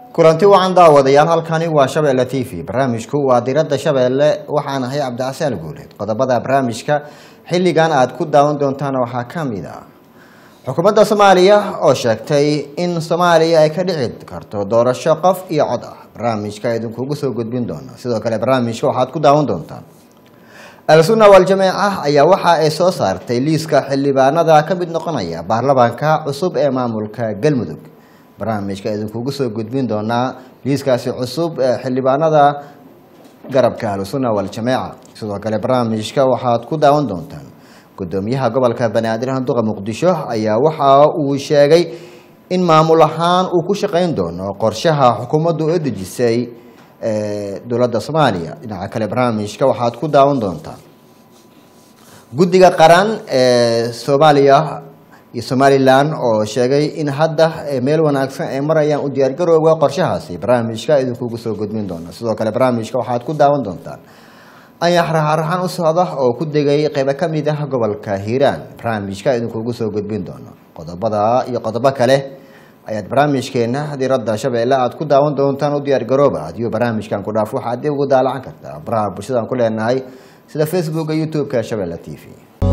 kulanti wacan daawadayaal halkani waa shabeelle t v barnaamijku waa diradda shabeelle waxaan ahay cabdicasaan guuleed qodobada barnaamijka xilligan aad ku daawan doontaan waxaa ka mid ah xukuumadda soomaaliya oo sheegtay in soomaaliya ay ka dhici karto doorasho qof iyo cod ah barnaamijka idinkugu soo gudbin doona sidoo kale barnaamijka waxaad ku daawan doontaan al-sunna wal-jameeca ayaa waxa ay soo saartay liiska xildhibaanada ka mid noqonaya baarlamaanka cusub ee maamulka galmudug barnaamijka idinkugu soo gudbin doonaa liiskaasi cusub ee xildhibaanada garabka al-sunna wal-jameeca sidoo kale barnaamijka waxaad ku daawan doontaan gudoomiyaha gobolka banaadir handuqa muqdisho ayaa waxa uu sheegay in maamul ahaan uu ku shaqeyn doono qorshaha xukuumaddu oo dejisay dowladda soomaaliya dhinaca kale barnaamijka waxaad ku daawan doontaan guddiga qaran ee soomaaliya iyo somalilan oo sheegay in hadda meel wanaagsan ay marayaan u diyaargarowga qorshahaasi barnaamijka idinkugu soo gudbin doona sidoo kale barnaamijka waxaad ku daawan doontaan ayax raxaraxan u socda oo ku degay qeybo ka mid ah gobolka hiiraan barnaamijka idinkugu soo gudbin doono qodobada iyo qodobo kale ayaad barnaamijkeena diradda shabeelle aad ku daawan doontaan u diyaargarooba adiyo barnaamijkan ku dhaaf waxaad dib ugu daalacan kartaa baraha bulshadaan ku leenahay sida facebooka youtube-ka shabeelle t v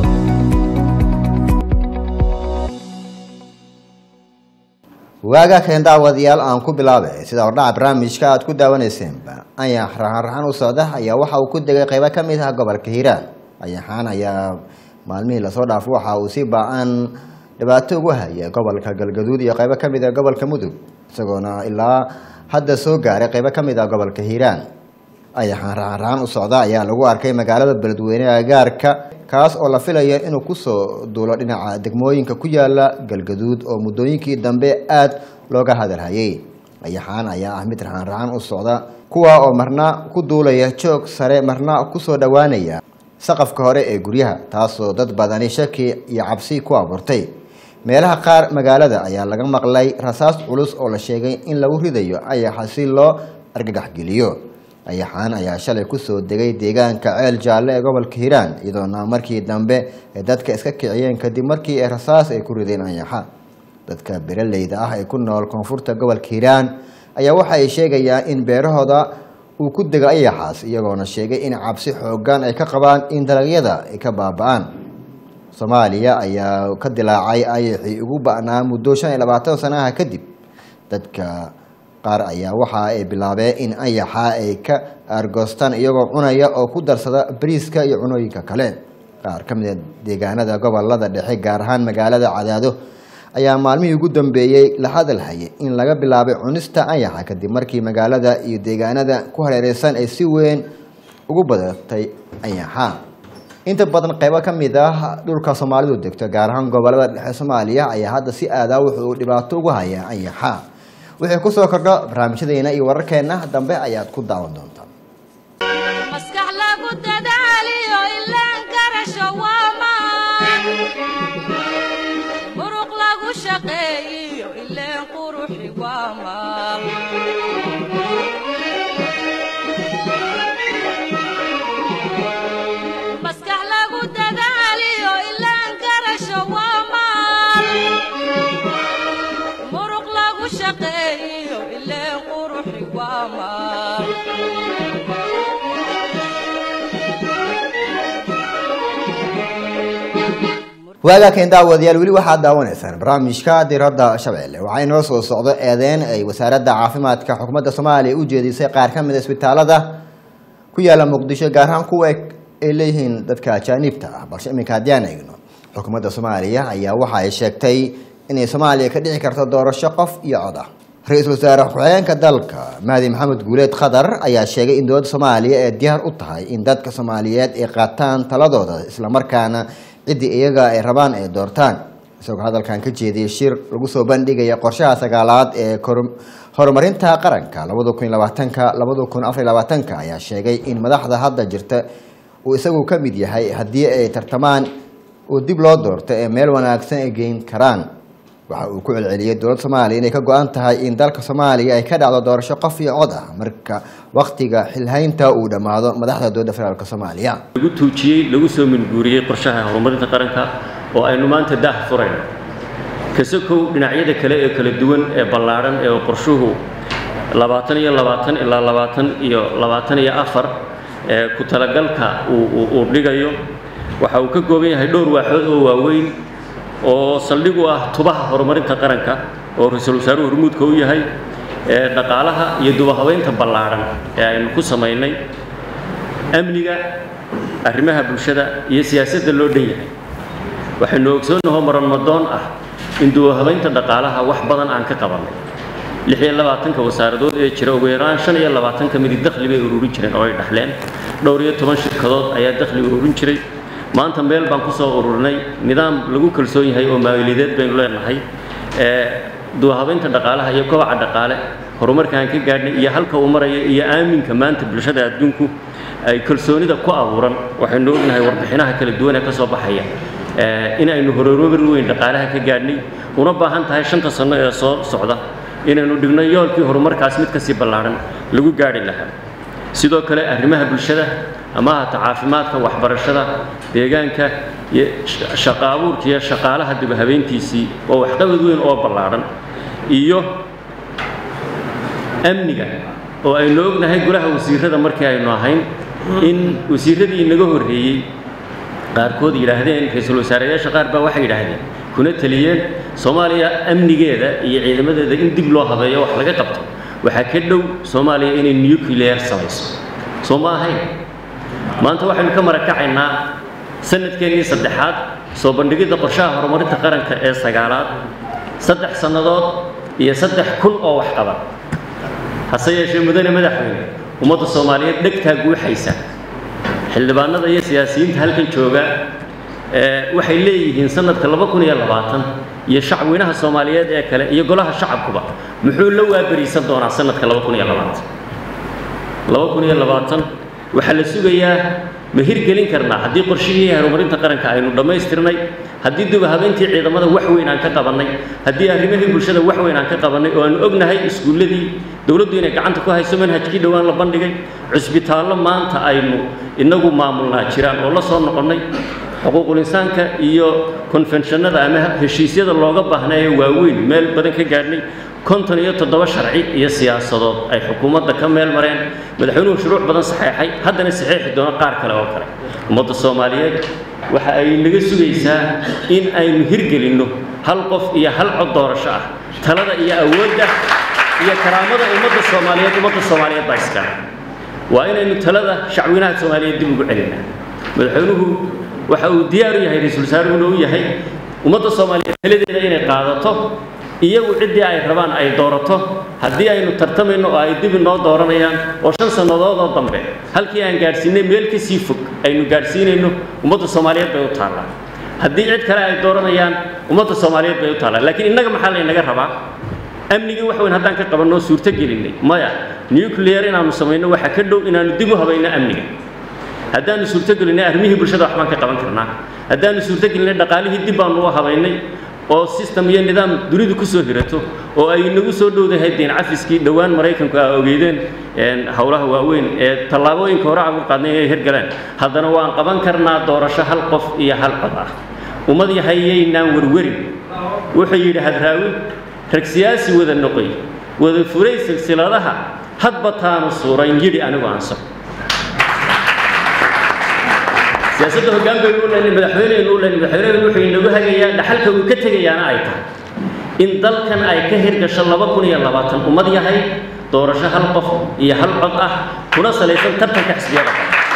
waaga keen daawadayaal aan ku bilaabay sida hordhaca barnaamijka aad ku daawaneyseenba ayax raxan-raxan u socda ayaa waxa uu ku degay qeybo ka mid ah gobolka hiiraan ayaxaan ayaa maalmihii lasoo dhaafo waxa uu si ba-an dhibaato ugu haya gobolka galgaduud iyo qeybo ka mid ah gobolka mudug isagoona ilaa hadda soo gaaray qeybo ka mid ah gobolka hiiraan ayaxaan raxan-raxan u socda ayaa lagu arkay magaalada beledweyne agaarka kaas oo la filaya inuu kusoo duulo dhinaca degmooyinka ku yaala galgaduud oo muddooyinkii dambe aada looga hadalhayay ayaxaan ayaa ah mid raxan-raxan u socda kuwa oo marna ku duulaya joog sare marna kusoo dhowaanaya saqafka hore ee guryaha taasoo dad badani shaki iyo cabsi ku abuurtay meelaha qaar magaalada ayaa laga maqlay rasaas culus oo la sheegay in lagu ridayo ayaxa si loo argagaxgeliyo ayaxaan ayaa shalay kusoo degay deegaanka ceel jaalle ee gobolka hiiraan iyadoona markii dambe ay dadka iska kiciyeen kadib markii ay rasaas ay ku rideen ayaxa dadka beeraleyda ah ee ku nool koonfurta gobolka hiiraan ayaa waxa ay sheegayaan in beerahooda uu ku dego ayaxaas iyagoona sheegay in cabsi xoogan ay ka qabaan in dalagyada ay ka baaba-aan soomaaliya ayaa ka dilaacay ayaxii ugu ba-naa muddo shan iyo labaatan sanaha kadib dadka qaar ayaa waxa ay bilaabeen in ayaxa ay ka aargoostaan iyagoo cunaya oo ku darsada bariiska iyo cunooyinka kale qaar ka mid a deegaanada gobolada dhexe gaar ahaan magaalada cadaado ayaa maalmihii ugu dambeeyey la hadalhayay in laga bilaabay cunista ayaxa kadib markii magaalada iyo deegaanada ku hareereysan ay si weyn ugu badatay ayaxa inta badan qeybo ka mid ah dhulka soomaalidu degto gaar ahaan gobolada dhexe soomaaliya ayaa hadda si aadaa wuxuu dhibaato ugu hayaa ayaxa wixii kusoo kordho barnaamijyadeena iyo wararkeena dambe ayaad ku daawan doontaan maskax lagu dadaaliyo ilaan karasho waa maan muruq lagu shaqeeyiyo ileen quruxi waa maal maskax lagu dadaaliyo ilaan karasho waa maal muruq lagu shaqeeyiyo ileen quruxi waa maal waagaa keen daawadayaal weli waxaad daawanaysaan barnaamijka diradda shabeelle waxaa inoo soo socdo eedeyn ay wasaaradda caafimaadka xukuumadda soomaaliya u jeedisay qaar ka mid a isbitaalada ku yaala muqdisho gaar ahaan kuwa ay leeyihiin dadka ajaaniibta ah balse iminka haddii aan eegno xukuumadda soomaaliya ayaa waxa ay sheegtay inay soomaaliya ka dhici karto doorasho qof iyo cod ah ra-iisul wasaare ku-xigeenka dalka mahdi maxamed guuleed khadar ayaa sheegay in dowladda soomaaliya ay diyaar u tahay in dadka soomaaliyeed ay qaataan taladooda islamarkaana ciddii iyaga ay rabaan ay doortaan isagoo hadalkan ka jeediyay shir lagu soo bandhigaya qorshaha sagaalaad ee horumarinta qaranka labada kun labaatanka labada kun afar labaatanka ayaa sheegay in madaxda hadda jirta uu isagu ka mid yahay haddii ay tartamaan uu dib loo doorto ee meel wanaagsan ay geyn karaan waxa uu ku celceliyey dowladda soomaaliya inay ka go-an tahay in dalka soomaaliya ay ka dhacdo doorasho qof iyo cod ah marka waktiga xilhaynta uu dhammaado madaxda dowladda federaalk soomaaliya lagu tuujiyey lagu soo minguuriyey qorshaha horumarinta qaranka oo aynu maanta daah furayno kasokow dhinacyada kale ee kala duwan ee ballaadhan ee qorshuhu labaatan iyo labaatan ilaa labaatan iyo labaatan iyo afar ee ku talagalka uu dhigayo waxa uu ka kooban yahay dhowr waaxood oo waaweyn oo saldhig u ah tubaha horumarinta qaranka oo ra-iisul wasaaruhu hormuudka u yahay ee dhaqaalaha iyo dubahabeynta ballaadhan ee aynu ku samaynay amniga arrimaha bulshada iyo siyaasadda loo dhan yahay waxaynu ogsoonnahoo maranmadoon ah in dubahabeynta dhaqaalaha wax badan aan ka qabannay lix iyo labaatanka wasaaradood ee jira ugu yaraan shan iyo labaatan ka midi dakhli bay ururin jireen oo ay dhaxleen dhowr iyo toban shirkadood ayaa dakhli ururin jiray maanta meel baan ku soo ururinay nidaam lagu kalsoon yahay oo maaliyadeed baynu leenahay ee dubahabeynta dhaqaalaha iyo kobaca dhaqaale horumarka aan ka gaadhnay iyo halka uu maraya iyo aaminka maanta bulshada adduunku ay kalsoonida ku abuuran waxaynu ognahay warbixinaha kala duwan ee ka soo baxaya in aynu horumar weyn dhaqaalaha ka gaadhnay una baahan tahay shanta sanno ee soo socda inaynu dhigno yoolkii horumarkaas mid kasii ballaadhan lagu gaadhi lahaa sidoo kale arrimaha bulshada ama ahata caafimaadka waxbarashada deegaanka iyo shaqo abuurka iyo shaqaalaha dibahabeyntiisii oo waxqabad weyn oo ballaadhan iyo amniga oo aynu ognahay golaha wasiirada markii aynu ahayn in wasiiradii inaga horreeyey qaarkood yidhaahdeen ra-iisul wasaareyaasha qaar baa waxay yidhaahdeen kuna taliyeen soomaaliya amnigeeda iyo ciidamadeeda in dib loo habeeyo wax laga qabto waxaa ka dhow soomaaliya inay nuclear samayso soo ma ahayn maanta waxaynu ka marakacaynaa sanadkeennii saddexaad soo bandhigidda qorshaha horumarinta qaranka ee sagaalaad saddex sannadood iyo saddex kun oo wax qaba hase yeeshee mudane madaxweyne ummadda soomaaliyeed dhegtaa guuxaysa xildhibaanada iyo siyaasiyiinta halkan jooga waxay leeyihiin sanadka laba kun iyo labaatan iyo shacweynaha soomaaliyeed ee kale iyo golaha shacabkuba muxuu la waaberiisan doonaa sanadka laba kun iyo labaatan laba kun iyo labaatan waxaa la sugayaa ma hirgelin karnaa haddii qorshihii horumarinta qaranka aynu dhammaystirnay haddii dubahabeyntii ciidamada wax weyn aan ka qabannay haddii arrimihii bulshada wax weyn aan ka qabannay oo aanu ognahay iskuulladii dowladdu inay gacanta ku hayso manhajkii dhowaan la bandhigay cusbitaallo maanta aynu inagu maamulnaa jiraan oo la soo noqonnay xuquuqul insaanka iyo konfenshannada ama heshiisyada looga baahnaayo waaweyn meel badan ka gaadhnay konton iyo toddoba sharci iyo siyaasadood ay xukuumadda ka meel mareen madaxweynuhu shuruuc badan saxeexay haddana saxeexi doono qaar kale oo kale ummadda soomaaliyeed waxa ay naga sugaysaa in aynu hirgelinno hal qof iyo hal cod doorasho ah talada iyo awoodda iyo karaamada ummadda soomaaliyeed ummadda soomaaliyeed baa iskale waa inaynu talada shacweynaha soomaaliyeed dib ugu celinaa madaxweynuhu waxa uu diyaar u yahay ra-iisul wasaaruhuna u yahay ummadda soomaaliyeed taladeeda inay qaadato iyagu ciddii ay rabaan ay doorato haddii aynu tartamayno oo ay dib inoo dooranayaan oo shan sannadood oo dambe halkii aan gaadhsiinay meel ka sii fog aynu gaadhsiinayno ummadda soomaaliyeed bay u taallaa haddii cid kale ay dooranayaan ummadda soomaaliyeed bay u taallaa laakiin innaga maxaa laynaga rabaa amnigii wax weyn haddaan ka qabanno suurto gelinnay maya nuclear inaannu samayno waxaa ka dhow inaannu dib u habayno amniga haddaannu suurto gelinnay arrimihii bulshada waxbaan ka qaban karnaa haddaannu suurto gelinnay dhaqaalihii dib baannu u habaynay oo system iyo nidaam dunidu ku soo hirato oo ay nagu soo dhowdahay deen cafiskii dhowaan maraykanku aa ogeydeen howlaha waaweyn ee tallaabooyinka hore aan u qaadnay inay hirgaleen haddana waan qaban karnaa doorasho hal qof iyo hal cod ah ummad yahayaynaan werwerin wuxuu yidhi hadraawi rag siyaasi wada noqoy wada furay silsiladaha hadba taanu suurayn yidhi anigu aanso siyaasadda hoggaan baynu u lehnay madaxweyneynu u lehnay madaxweyneynu wuxuu inagu hagayaa dhaxalka uu ka tegayaana ay tahay in dalkan ay ka hirgasho laba kun iyo labaatan ummad yahay doorasho hal qof iyo hal cod ah kuna salaysan tartanka xisbiyada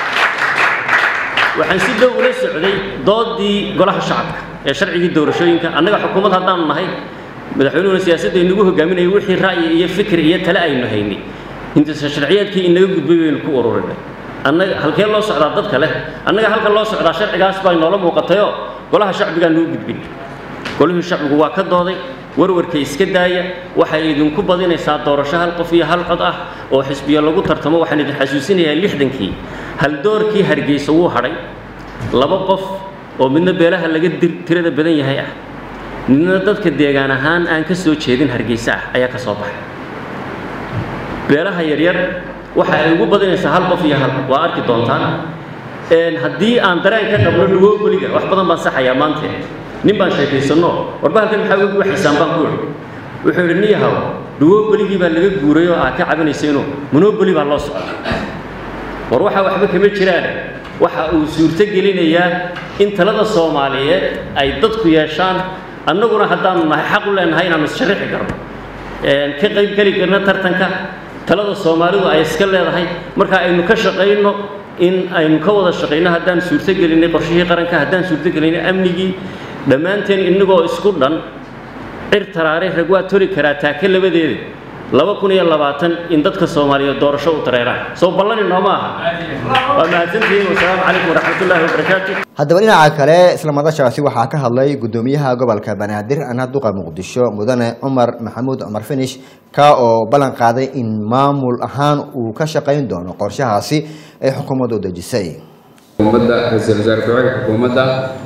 waxaan si dhow ula socday doodii golaha shacabka ee sharcigii doorashooyinka annaga xukuumad haddaanu nahay madaxweynuhuna siyaasadda inagu hogaaminayay wixii ra'yi iyo fikir iyo tale aynu haynay intaas sharciyaadkii inaga gudbay baynu ku ururinay annaga halkee loo socdaa dadka leh annaga halka loo socdaa sharcigaas baa inoola muuqatayoo golaha shacbigaa nuu gudbin golihii shacbigu waa ka dooday warwarka iska daaya waxay idinku badinaysaa doorasho hal qof iyo hal cod ah oo xisbiyo lagu tartamo waxaan idin xasuusinayaa lixdankii haldoorkii hargeysa wuu hadhay laba qof oo midna beelaha laga tirada badan yahay ah midna dadka deegaan ahaan aan ka soo jeedin hargeysa ah ayaa ka soo baxay beelaha yaryar waxa ay ugu badinaysaa hal qof iyo hal waa arki doontaan haddii aan dareen ka qabno dhuwoogoliga wax badan baan saxayaa maante nin baan sheekaysanno warba halkan maxaa ugu waxaysaan baan ku idhi wuxuu yidhi niyahow duwobeligii baa laga guuray oo aad ka cabinaysayno monoboli baa loo socda war waxaa waxba kama jiraan waxa uu suurto gelinayaa in talada soomaaliyeed ay dadku yeeshaan annaguna haddaanu nahay xaq u leenahay inaanu issharaxi karno ka qayb geli karno tartanka talada soomaalidu ay iska leedahay marka aynu ka shaqayno in aynu ka wada shaqayno haddaan suurto gelinay qorshihii qaranka haddaan suurto gelinay amnigii dhammaanteen innagoo isku dhan cir taraare rag waa tori karaa taaka labadeeda laba kun iyo labaatan in dadka soomaaliyeed doorasho u dareeraan soo ballani nooma aha waa mahadsantihiin wasalaamu calaykum waraxmatullaahi wabarakaatu haddaba dhinaca kale isla madashaasi waxaa ka hadlay gudoomiyaha gobolka banaadir ana duqa muqdisho mudane cumar maxamuud cumar finish ka oo ballan qaaday in maamul ahaan uu ka shaqayn doono qorshahaasi ay xukuumaddu dejisay xukuumadda ra-iisul wasaare ku-xigeenka xukuumadda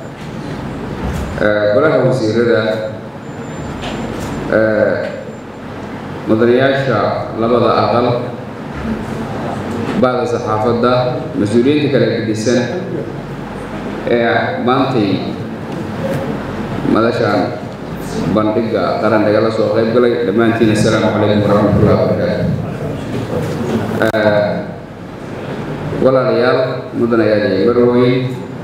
golaha wasiirada mudanayaasha labada aqal bacda saxaafadda mas-uuliyiinta kala gedisan ee maantay madashaan bandhigga qaran nagala soo qayb galay dhammaantiin assalaamu calaykum waraxmatullahi wabarakaatu walaalayaal mudanayaal iyo marweyn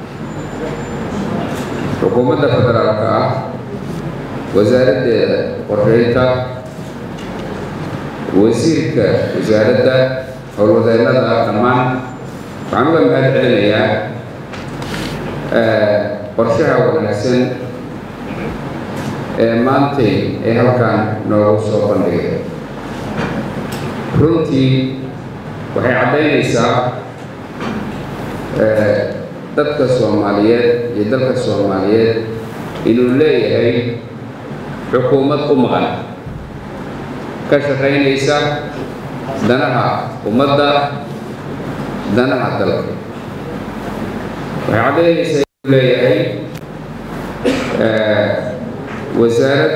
xukuumadda federaalka ah wasaaraddeeda qorsheynta wasiirka wasaaradda howlwadeennada dhammaan waxaan uga mahad celinayaa qorshaha wanaagsan ee maantay ee halkan noogu soo bandhigay runtii waxay caddaynaysaa dadka soomaaliyeed iyo dalka soomaaliyeed inuu leeyahay xukuumad u maqan ka shaqaynaysa danaha ummadda danaha dalka waxay caddaynaysaa inuu leeyahay wasaarad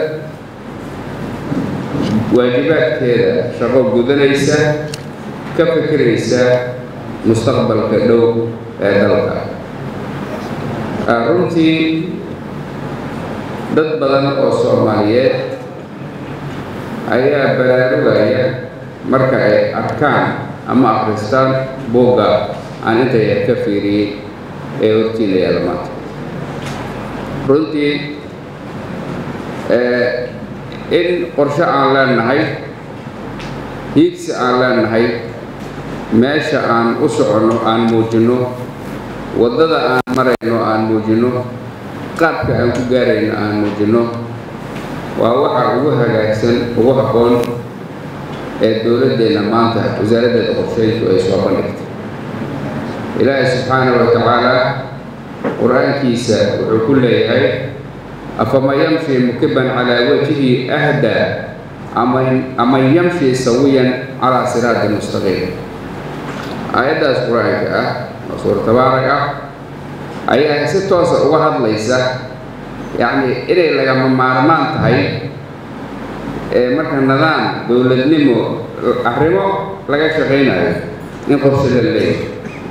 waajibaadkeeda shaqo gudanaysa ka fikiraysa mustaqbalka dhow ee dalka runtii dad badan oo soomaaliyeed ayaa baraarugaya marka ay arkaan ama akhristaan buugga aan inta yar ka fiiriyey ee hortiina yaala maanta runtii in qorshe aan leenahay hiigsi aan leenahay meesha aan u soconno aan muujinno waddada aan marayno aan muujinno qaabka aan ku gaarayno aan muujinno waa waxa ugu hagaagsan ugu habboon ee dowladdeenna maanta wasaaraddeeda qorsheyntu ay soo bandhigtay ilaahay subxaanahu wa tacaala qur-aankiisa wuxuu ku leeyahay afama yamshi mukiban calaa wajhi ahdaa aman yamshi sawiyan calaa siraati mustaqiim aayaddaas qur-aanka ah oo suura tabaarak ah ayaa si toosa uga hadlaysa yacni inay lagama maarmaan tahay ee marka nidaam dowladnimo arrimo laga shaqaynayo in qorshe la leeyahay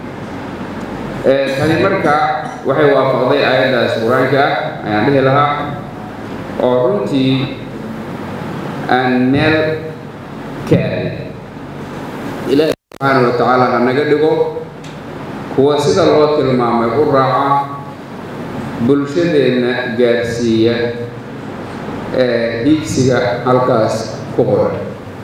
tani marka waxay waafaqday aayaddaas qur-aanka ah ayaan dhihi lahaa oo runtii aan meel ka aadin ilaahi subxaana wa tacaala ha naga dhigo kuwa sida loo tilmaamay u raaca bulshadeenna gaarsiiya ee hiigsiga halkaas ku qoran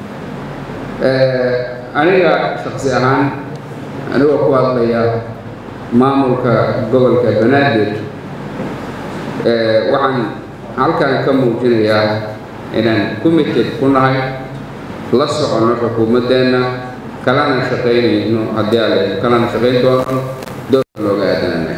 aniga shaksi ahaan anigoo ku hadlaya maamulka gobolka banaadir waxaan halkan ka muujinayaa inaan committed ku nahay la soconno xukuumaddeenna kalana shaqaynayno haddii alle kalana shaqayn doono doorka looga aadanana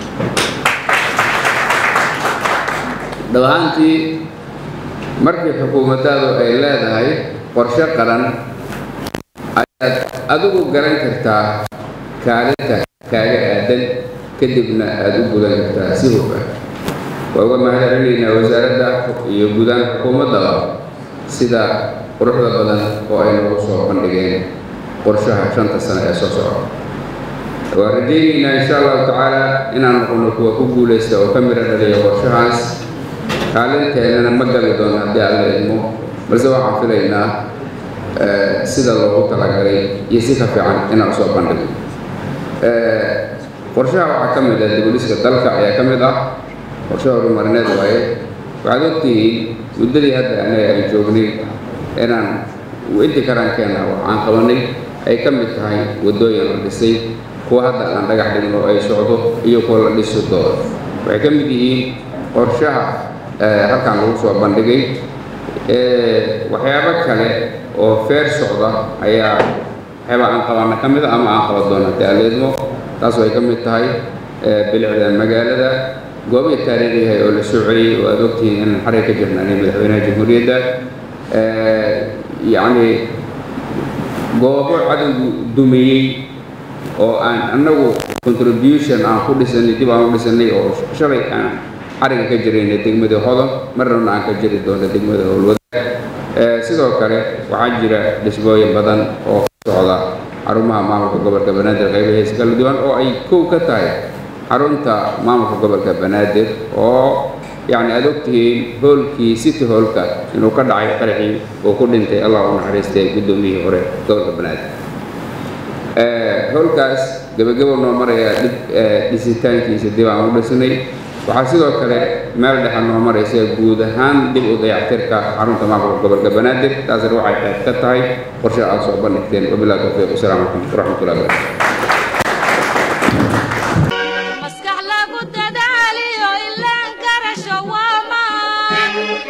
dhab ahaantii markii xukuumaddaadu ay leedahay qorshe qaran ayaad adigu garan kartaa kaalinta kaaga aadan kadibna aada u gudan kartaa si hufan waa uga mahadcelinaynaa wasaaradda iyo guudaan xukuumaddaba sida quruxda badan oo ay noogu soo bandhigeen qorshaha shanta sano ee soo socda waan rajaynaynaa insha allahu tacaala inaan noqono kuwa ku guulaysta oo ka miro dhaliya qorshahaas kaalinteennana ma gali doono haddii alla idmo balse waxaan filaynaa sida loogu talagalay iyo si ka fiican inaan usoo bandhigo qorshaha waxaa ka mid ah dibudhiska dalka ayaa ka mid ah qorshaha horumarineed waaye waxaad ogtihiin muddadii hadda anaga aan joognay inaan intii karaankeenna waxaan qabanay ay ka mid tahay waddooyin la dhisay kuwa hadda aan dhagax dhigno ay socdo iyo kuwa la dhisi doono waxay ka mid yihiin qorshaha halkan lagu soo bandhigay waxyaabo kale oo feer socda ayaa waxyaaba aan qabanna ka mid a ama aan qaban doona haddii aan leedmo taas way ka mid tahay bilicda magaalada goobihii taariikhiyahay oo la soo celiyey oo aad ogtihiin inaan xaray ka jirnaanay madaxweynaha jamhuuriyadda yacni goobo cadowgu dumiyey oo aan annagu contribution aan ku dhisanay dib aan u dhisanay oo shalay aan xariga ka jiraynay degmada hodon marnabna aan ka jiri doono degmada howlwadaag sidoo kale waxaa jira dhismooyin badan oo ka socda xarumaha maamulka gobolka banaadir qaybahiisa kala duwan oo ay kow ka tahay xarunta maamulka gobolka banaadir oo yacni aad ogtihiin hoolkii city hoolka inuu ka dhacay qaraxii oo ku dhintay allah u naxariistay guddoomiyihii hore gobolka banaadir hoolkaas gebagabo noo maraya dhib dhisitaankiisa dib aan u dhisnay waxaa sidoo kale meel dhexe noo maraysa guud ahaan dib u dayactirka xarunta maamulka gobolka banaadir taasna waxay qayb ka tahay qorshe aad soo bandhigteen wabillahi tawfiiq wasalaamu calaykum waraxmatullahi wabarakatu maskax lagu dadaaliyo ilaan garasho waa maan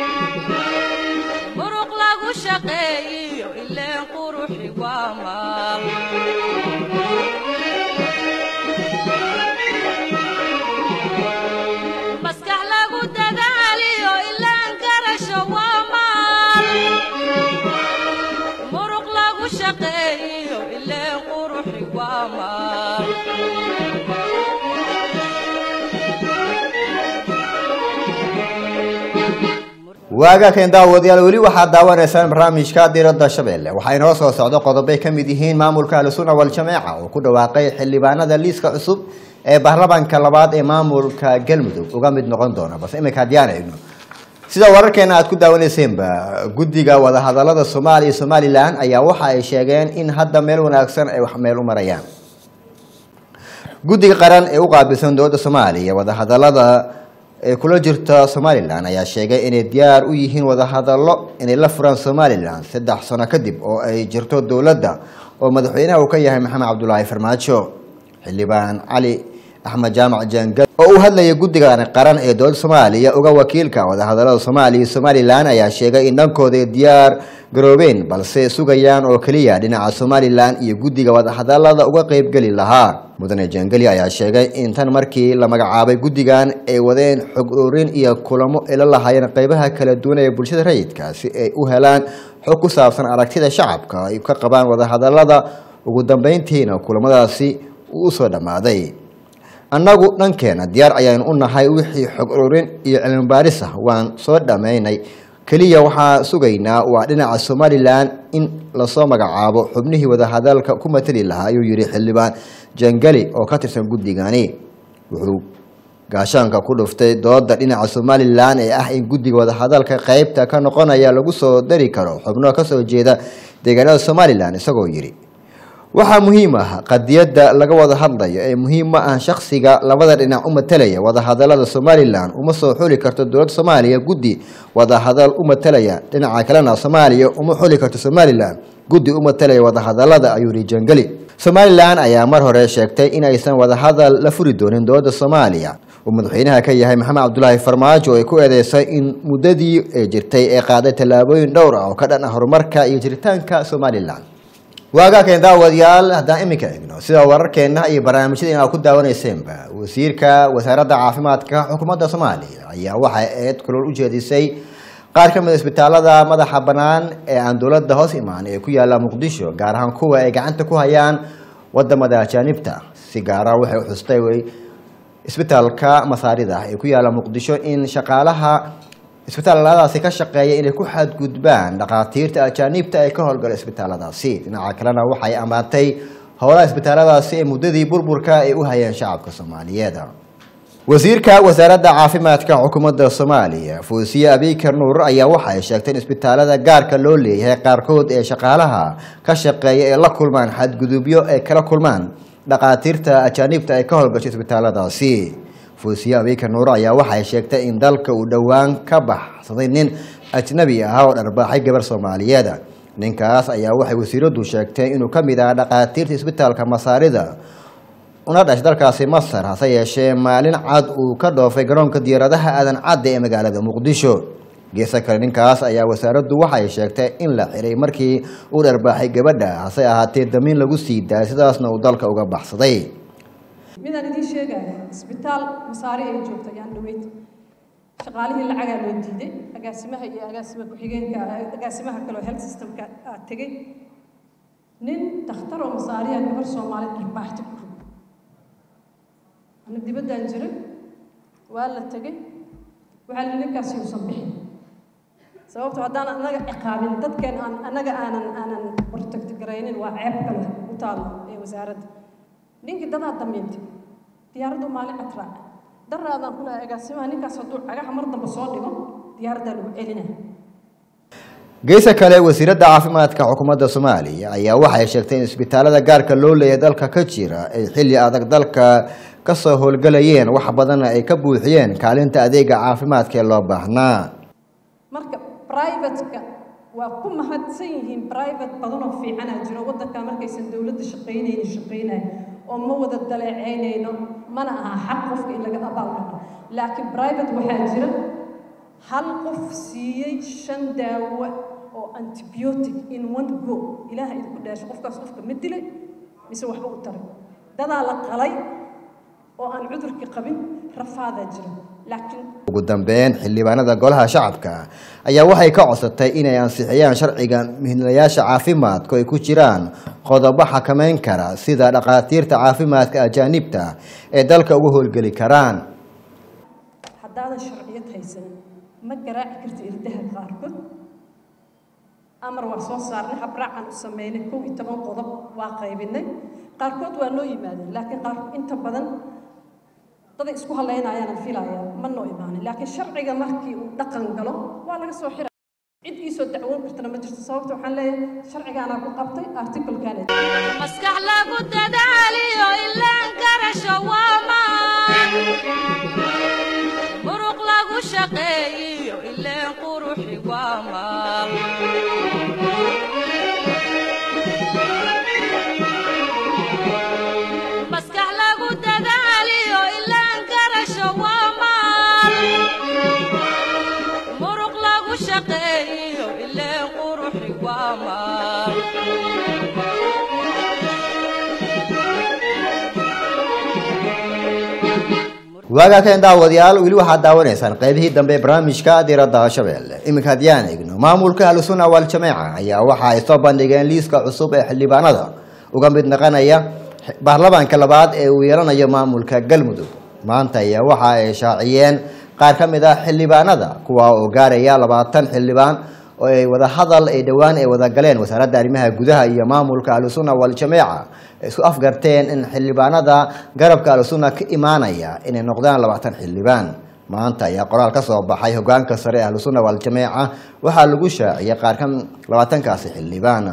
muruq lagu shaqeeyiyo ileen quruxi waa maan maskax lagu dadaaliyo ilaan garasho waa maan muruq lagu shaqeeyiyo ileen quruxi waa maan waaga keen daawadayaal weli waxaad daawanaysaan barnaamijka diradda shabeelle waxaa inoo soo socdo qodobay ka mid yihiin maamulka ahlusunna waljamaaca oo ku dhawaaqay xildhibaanada liiska cusub ee baarlamaanka labaad ee maamulka galmudug uga mid noqon doona balse iminka haddiyaan eegno sida wararkeena aad ku daawaneyseenba guddiga wadahadalada soomaaliya iyo somalilan ayaa waxa ay sheegeen in hadda meel wanaagsan ay wax meel u marayaan guddiga qaran ee u qaabilsan dowladda soomaaliya wadahadalada ee kula jirta somalilan ayaa sheegay inay diyaar u yihiin wadahadallo inay la furaan somalilan saddex sano kadib oo ay jirto dowladda oo madaxweynaha uu ka yahay maxamed cabdulaahi farmaajo xildhibaan cali axmed jaamac jangal oo u hadlaya guddiga qaran ee dowladda soomaaliya uga wakiilka wadahadalada soomaaliya iyo somalilan ayaa sheegay in dhankooda ay diyaar garoobeen balse sugayaan oo keliya dhinaca somalilan iyo guddiga wadahadalada uga qeybgeli lahaa mudane jangeli ayaa sheegay in tan markii la magacaabay guddigan ay wadeen xog ururin iyo kulamo ay la lahaayeen qeybaha kala duwan ee bulshada rayidka si ay u helaan xog ku saabsan aragtida shacabka ay ka qabaan wadahadalada ugu dambeyntiina kulamadaasi uu usoo dhammaaday annagu dhankeena diyaar ayaynu u nahay wixii xog ururin iyo cilmi baaris ah waan soo dhammaynay keliya waxaa sugaynaa waa dhinaca somalilan in lasoo magacaabo xubnihii wadahadalka ku matali lahaa ayuu yihi xildhibaan jangali oo ka tirsan guddigani wuxuu gaashaanka ku dhuftay dooda dhinaca somalilan ee ah in guddiga wadahadalka qeybta ka noqonaya lagu soo dari karo xubno kasoo jeeda deegaanada somalilan isagoo yidhi waxaa muhiim ah qadiyadda laga wada hadlayo ee muhiim ma ah shakhsiga labada dhinac u matalaya wadahadalada somalilan uma soo xuli karto dowladda soomaaliya guddi wadahadal u matalaya dhinaca kalena soomaaliya uma xuli karto somalilan guddi u matalaya wadahadalada ayuu yihi jangeli somalilan ayaa mar hore sheegtay in aysan wadahadal la furi doonin dowladda soomaaliya uu madaxweynaha ka yahay maxamed cabdulaahi farmaajo ay ku eedeysay in muddadii ee jirtay ee qaaday tallaabooyin dhowr ah oo ka dhan ah horumarka iyo jiritaanka somalilan waagaakeen daawadayaal haddaan iminka eegno sida wararkeena iyo barnaamijyada aa ku daawaneyseenba wasiirka wasaaradda caafimaadka xukuumadda soomaaliya ayaa waxay eed kulol u jeedisay qaar ka mid a isbitaalada madaxa bannaan ee aan dowladda hoos imaan ee ku yaalla muqdisho gaar ahaan kuwa ay gacanta ku hayaan wadamada ajaanibta si gaara waxay u xustay isbitaalka masaarida ee ku yaalla muqdisho in shaqaalaha isbitaaladaasi ka shaqeeya inay ku xadgudbaan dhakhaatiirta ajaaniibta ee ka howlgala isbitaaladaasi dhinaca kalena waxay ammaantay howlaha isbitaaladaasi ee muddadii burburka ay u hayeen shacabka soomaaliyeed wasiirka wasaaradda caafimaadka xukuumadda soomaaliya fuusiye abikar nuur ayaa waxa ay sheegtay in isbitaalada gaarka loo leeyahay qaarkood ee shaqaalaha ka shaqeeya ee la kulmaan xadgudubyo ay kala kulmaan dhaqaatiirta ajaaniibta ay ka howlgashay isbitaaladaasi fuusiye abikar nuur ayaa waxay sheegtay in dalka uu dhowaan ka baxsaday nin ajnabi ah oo dharbaaxay gabar soomaaliyeed ninkaas ayaa waxay wasiiradu sheegtay inuu ka mid ahaa dhaqaatiirta isbitaalka masaarida una dhashay dalkaasi masar hase yeeshee maalin cad uu ka dhoofay garoonka diyaaradaha aadan cadde ee magaalada muqdisho geesa kale ninkaas ayaa wasaaraddu waxay sheegtay in la xiray markii uu dharbaaxay gabadha hase ahaatee damiin lagu sii daayay sidaasna uu dalka uga baxsaday midaan idiin sheegaya isbitaal masaare ay joogto ayaan dhaweyd shaqaalihii lacagaa loo diiday agaasimaha iyo agaasima ku-xigeenka agaasimaha kaleo health systemka aa tegey nin dakhtar oo masaariya gabar soomaali dharbaaxta ku rog ana dibaddaan jiray waa la tegey waxaa la ninkaasi uusan bixin sababto haddaan anaga ciqaabin dadkeen aan anaga aanan aanan hortagtagaraynin waa ceeb kale u taalo ee wasaaradda ninkii dadaa damiintay diyaaraddu maalin cad raaca daraadaan ku lahay agaasimaha ninkaas hadduu cagaha mar dambe soo dhigo diyaaraddaa lagu celinaya geesa kale wasiiradda caafimaadka xukuumadda soomaaliya ayaa waxay sheegtay in isbitaalada gaarka loo leeyahay dalka ka jira ay xilli adag dalka kasoo howlgalayeen wax badanna ay ka buuxiyeen kaalinta adeega caafimaadka ee loo baahnaa marka privateka waa ku mahadsan yihiin private badanoo fiicanaa jiro waddanka markaysan dowladda shaqaynaynin shaqaynaya oo ma wada daleeceynayno mana aha xaq qofka in laga abaalmaro laakiin private waxaa jira hal qof siiyey shan daawo oo antibiotic in one go ilaaha idinku dhaasho qofkaas qofka ma dilay mise waxba u taray dadaa la qalay oo aan cudurkii qabin rafaadaa jira laakiin ugu dambeyn xildhibaanada golaha shacabka ayaa waxay ka codsatay inay ansixiyaan sharciga muhiimlayaasha caafimaadku ay ku jiraan qodobo xakameyn kara sida dhakhaatiirta caafimaadka ajaanibta ee dalka ugu howlgeli karaan haddaadan sharciyad haysanin ma garaaci karta irdaha qaarkood amar waa soo saarnay habraacan u sameynay kow iyo toban qodob waa qaybinay qaarkood waa noo yimaadeen laakiin qaar inta badan daday isku hadlaynayaana filaya ma noo imaanin laakiin sharciga markii uu dhaqan galo waa laga soo xira cid iisoo dacwoon kartana ma jirto sababta waxaan leeyahay sharcigaanaa ku qabtay articulkan maskax lagu dadaaliyo ilaan garasho waa maan muruq lagu shaqeeyiyo ileen quruxi waa maal maskax lagu dadaaliyo ilaan garasho waa maal muruq lagu shaqeeyiyo ileen quruxi waa maal waagaa keen daawadayaal weli waxaad daawanaysaan qaybihii dambe ee barnaamijka diradda shabeelle iminka haddiyaan eegno maamulka ahlusunna waljamaaca ayaa waxa ay soo bandhigeen liiska cusub ee xildhibaanada uga mid naqanaya baarlamaanka labaad ee uu yeelanayo maamulka galmudug maanta ayaa waxa ay shaaciyeen qaar ka mid ah xildhibaanada kuwa oo gaaraya labaatan xildhibaan oo ay wada hadal ay dhowaan ay wada galeen wasaaradda arrimaha gudaha iyo maamulka ahlusunna waljamaaca isku afgarteen in xildhibaanada garabka ahlusunna ka imaanaya inay noqdaan labaatan xildhibaan maanta ayaa qoraal ka soo baxay hogaanka sare ee ahlusunna waljamaaca waxaa lagu shaaciyay qaar ka labaatankaasi xildhibaan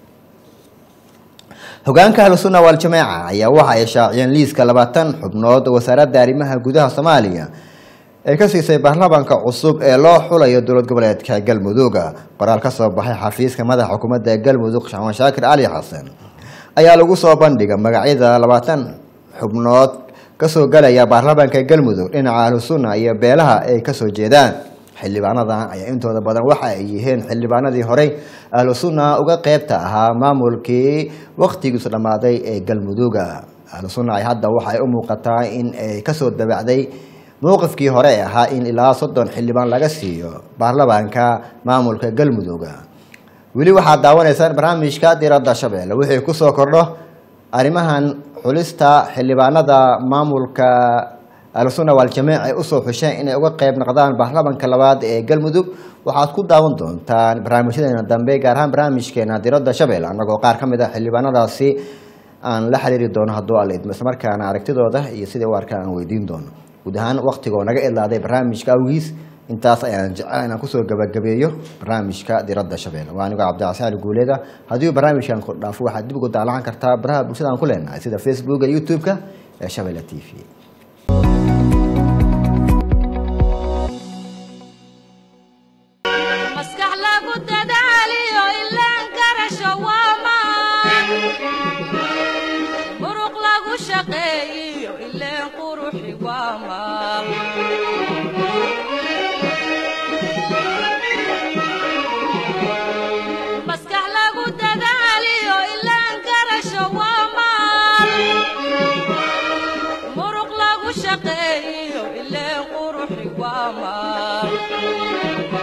hogaanka ahlusunna waljamaaca ayaa waxa ay shaaciyeen liiska labaatan xubnood wasaaradda arrimaha gudaha soomaaliya ee ka siisay baarlamaanka cusub ee loo xulayo dowlad goboleedka galmudug qoraal ka soo baxay xafiiska madaxa xukuumadda galmudug xamaan shaakir cali xasan ayaa lagu soo bandhiga magacyada labaatan xubnood kasoo galaya baarlamaanka galmudug dhinaca ahlusunna iyo beelaha ay kasoo jeedaan xildhibaanadan ayaa intooda badan waxa ay yihiin xildhibaanadii horey ahlusunna uga qeybta ahaa maamulkii wakhtigiisu dhammaaday ee galmudug ahlusunna ay hadda waxay u muuqataa in ay kasoo dabacday mowqifkii hore ee ahaa in ilaa soddon xildhibaan laga siiyo baarlamaanka maamulka galmudug weli waxaad daawanaysaan barnaamijka diradda shabeelle wixii kusoo kordho arrimahan xulista xildhibaanada maamulka ahlusunna waljamiic ay usoo xusheen inay uga qeyb noqdaan baarlamaanka labaad ee galmudug waxaad ku daawan doontaan barnaamijyadeena dambe gaar ahaan barnaamijkeena diradda shabeelle annagoo qaar ka mid ah xildhibaanadaasi aan la xiriiri doono hadduu alla idmo islamarkaana aragtidooda iyo siday u arkaan aan weydiin doono guud ahaan waktigoo naga idlaaday barnaamijka awgiis intaas ayaan jecel inaan kusoo gabagabeeyo barnaamijka diradda shabeelle waa anigoo cabdicasaan guuleeda haddii barnaamijkan ku dhaafo waxaad dib ugu daalacan kartaa baraha bulshada aan ku leenahay sida facebooka iyo youtube-ka ee shabeelle t v maskax lagu dadaaliyo ilaan garasho waa maan muruq lagu shaqeeyiyo ileen quruxi waa maal maskax lagu dadaaliyo ilaan garasho waa maal muruq lagu shaqeeyiyo ileen quruxi waa maal